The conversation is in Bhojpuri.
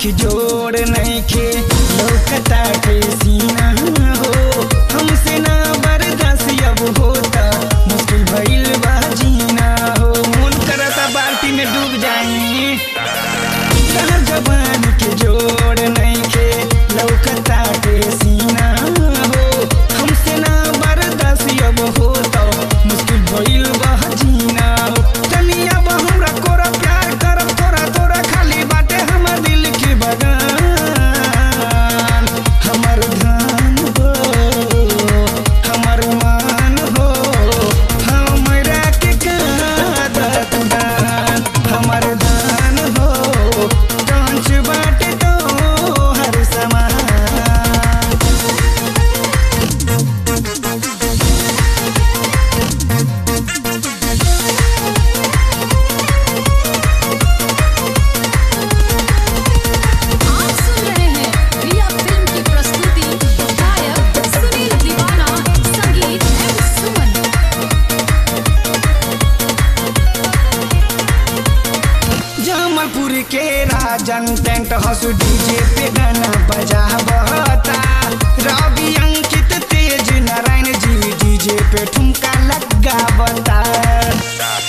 के जोड़ नहीं खे लौकता के सीना हो हमसे ना बर्दाश्त अब होता मुश्किल भइल बा जीना हो मन करता बाल्टी में डूब जाई कहर जवान के जोड़ नहीं खे लौकता के सीना हो हमसे ना बर्दाश्त अब होता मुश्किल भइल बा जीना हो तनी अब हमरा कोरा प्यार करब तोरा तोरा खाली बाटे हमर दिल के बगान हमर धान हो हमर मान हो हमरा के कादत दान हमर धान हो कांच बाटे तो हर समान आप सुन रहे हैं रिया फिल्म की प्रस्तुति गायक सुनील दीवाना संगीत एम सुमन जमलपुर के राजन टेंट हाउस डीजे पे गाना बजा बहता रवि अंकित तेज नारायण जी डीजे पे ठुमका लगा बता